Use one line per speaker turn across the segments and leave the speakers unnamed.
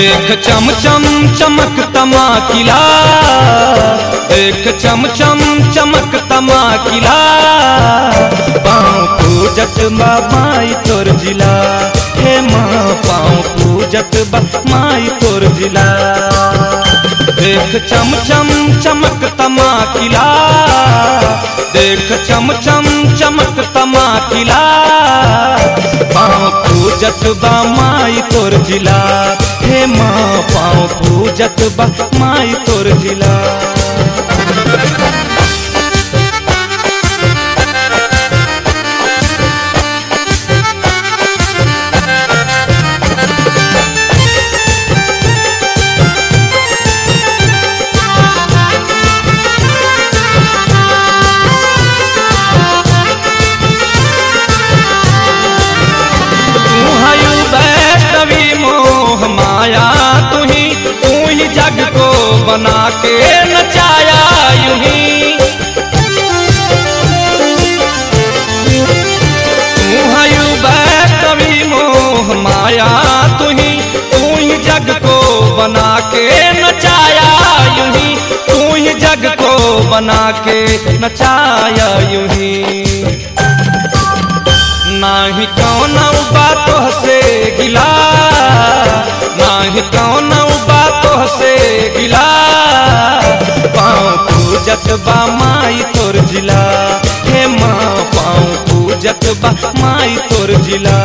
देख चम चम चमक तमाकिला देख चम चम चमक तमाकिला पाँव पूजत बा माई तोर जिला हे माँ पाँव पूजत बा माई तोर जिला देख चम चम चमक तमाकिला देख चम चम चमक तमाकिला पाँव पूजत बा माई तोर जिला हे माँ पाँव पूजत बा माई तोर जिला तू हयु वैष्णवी मोह माया तू ही तू ही जग को बना के नचाया यूं ही तू हयु वैष्णवी मोह माया तू ही तू ही जग को बना के नचाया यूं ही तू ही जग को बना के नचाया यूं ही नाही कौन बातों से गिला नाही कौन बातों से गिला पाँव पूजत बा माई तोर जिला हे माँ पाँव पूजत बा माई तोर जिला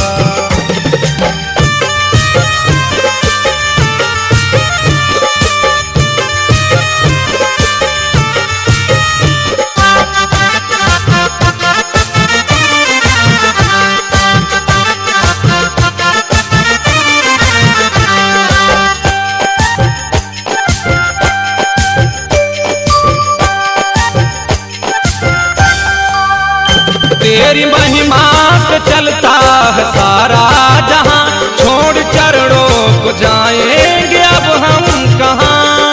तेरी महिमा से चलता है सारा जहां छोड़ चरणों को जाएंगे अब हम कहाँ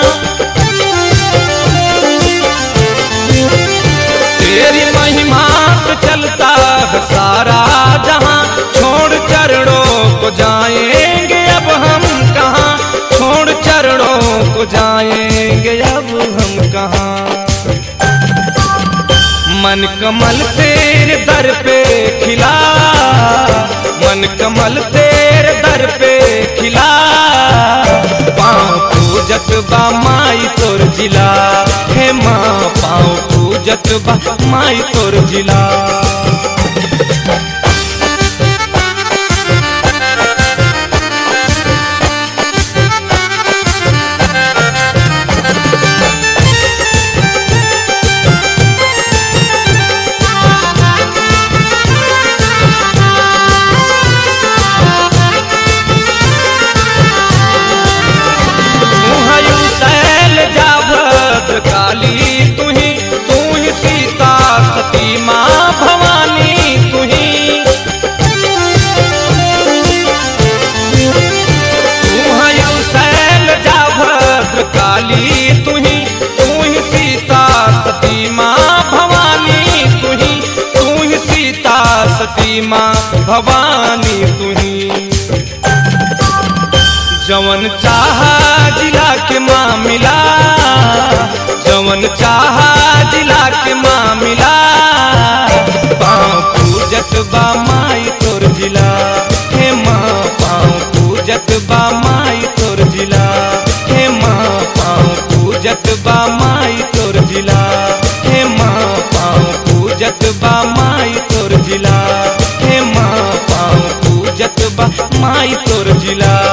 तेरी महिमा से चलता है सारा जहां छोड़ चरणों को जाएंगे अब हम कहाँ छोड़ चरणों को जाएंगे अब हम कहाँ मन कमल तेरे दर पे खिला मन कमल तेरे दर पे खिला पाँव पूजत बा माई तोर जिला हे माँ पाँव पूजत बा माई तोर जिला हयु शैल जाभद काली तुही तू ही सीता सती माँ भवानी तुही तू हयु शैल जाभद काली तुही तू ही सीता सती माँ भवानी तुही तू ही सीता सती माँ भवानी तुही जवन चाहा जिला के मामिला जवन चाहा जिला के मामिला पाँव पूजत बा माई तोर जिला हे माँ पाँव पूजत बा माई तोर जिला हे माँ पाँव पूजत बा माई तोर जिला हे माँ पाँव पूजत बा माई तोर जिला हे माँ पाँव पूजत बा माई तोर जिला